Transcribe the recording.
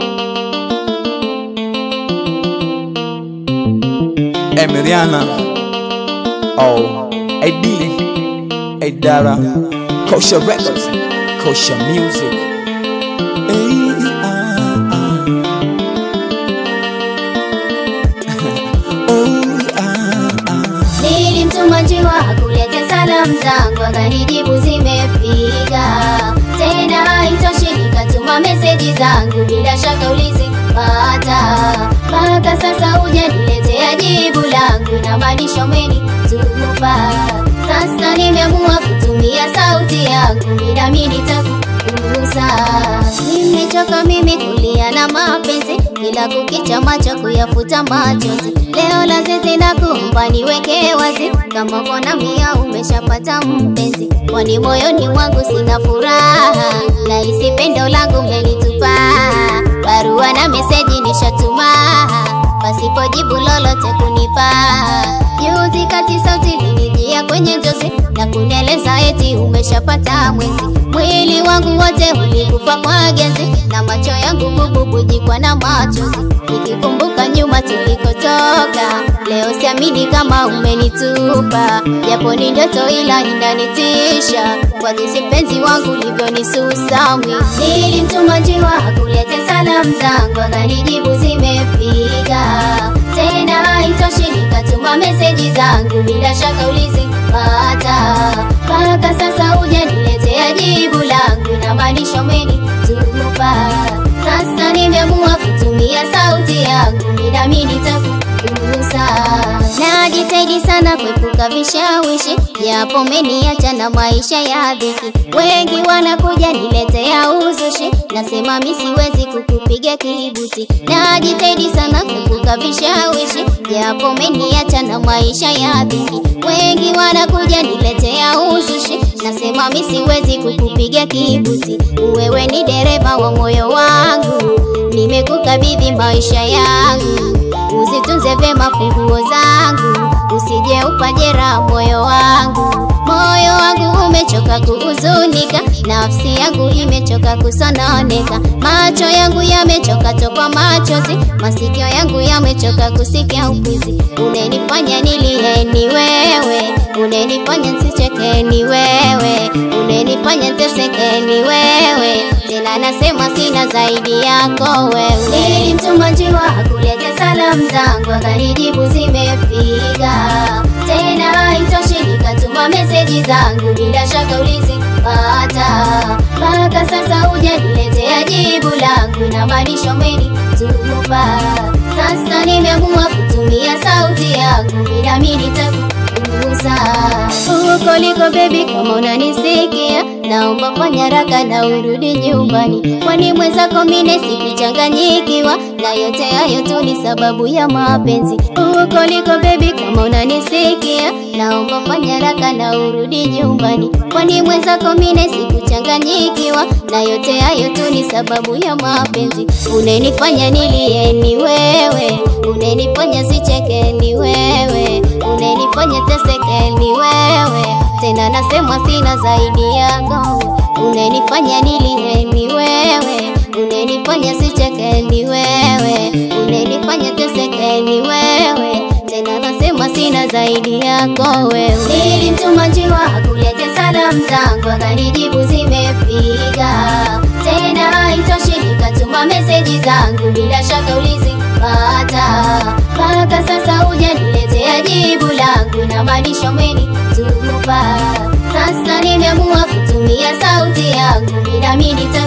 Emiliana Oh AD Adara Kosha Records Kosha Music Eh, ah, ah. Oh, ah, ah. Nilimtuma njiwa kulete salamu zangu, akanijibu zimefika. Tena haitoshi, nikatuma meseji zangu, bila shaka ulizipata. Mpaka sasa hujaniletea jibu langu, inamaanisha umenitupa. Sasa nimeamua kutumia sauti yangu, nami nitakugusa. Nimechoka mimi kulia na mapenzi, kila kukicha macho kuyafuta machozi. Leo la zizi na kumba niweke wazi, kama kona mia umeshapata mpenzi, kwani moyoni mwangu sina furaha, na hisi pendo langu mmenitupa. Barua na meseji nishatuma, pasipo jibu lolote kunipa. Juzi kati sauti linijia kwenye njozi na kunieleza eti umeshapata mwenzi. Mwili wangu wote ulikufa kwa genzi na macho yangu kububujikwa na machozi, nikikumbuka nyuma tulikotoka. Leo siamini kama umenitupa, japo ni ndoto ila inanitisha kwa jinsi mpenzi wangu ulivyonisusa mimi. Nilimtuma njiwa kulete salamu zangu, akanijibu zimefika. Tena haitoshi, nikatuma meseji zangu, bila shaka ulizipata. Mpaka sasa hujaniletea jibu langu, inamaanisha umenitupa. Sasa nimeamua kutumia sauti yangu, nami nitakugusa. Najitahidi sana kuepuka vishawishi, japo umeniacha na maisha ya dhiki. Wengi wanakuja niletea uzushi, nasema mi siwezi kukupiga kibuti. Najitahidi sana kuepuka vishawishi, japo umeniacha na maisha ya dhiki. Wengi wanakuja niletea uzushi, nasema mi siwezi kukupiga kibuti. Wewe ni dereva wa moyo wangu, nimekukabidhi maisha yangu uzitunze vyema funguo zangu, usije upajera moyo wangu. Moyo wangu umechoka kuhuzunika, nafsi yangu imechoka kusononeka, macho yangu yamechoka tokwa machozi, masikio yangu yamechoka kusikia ukwizi. Unenifanya nilie ni wewe, unenifanya nsicheke ni wewe, unenifanya nteseke ni wewe, tena nasema sina zaidi yako wewe. Nilimtuma njiwa kulete salamu zangu, akanijibu zimefika. Tena haitoshi, nikatuma meseji zangu, bila shaka ulizipata. Mpaka sasa hujaniletea jibu langu, inamaanisha umenitupa. Sasa nimeamua kutumia sauti yangu, nami nitakugusa huko liko baby, kama unanisikia, naomba fanya haraka na urudi nyumbani, kwani mwenzako mine sikuchanganyikiwa, na yote hayo tu ni sababu ya mapenzi. Huko liko baby, kama unanisikia, naomba fanya haraka na urudi nyumbani, kwani mwenzako mine sikuchanganyikiwa, na yote hayo tu ni sababu ya mapenzi. Unenifanya nilie ni wewe, unenifanya sicheke ni wewe, unenifanya teseke ni wewe, tena nasema sina zaidi yako. Unenifanya nilie ni wewe, unenifanya sicheke ni wewe, unenifanya teseke ni wewe, tena nasema sina zaidi yako wewe. Nilimtuma njiwa kulete salamu zangu, akanijibu zimefika. Tena haitoshi, nikatuma meseji zangu, bila shaka ulizipata. Mpaka sasa hujaniletea jibu langu, inamaanisha umenitupa. Sasa nimeamua kutumia sauti yangu, nami nita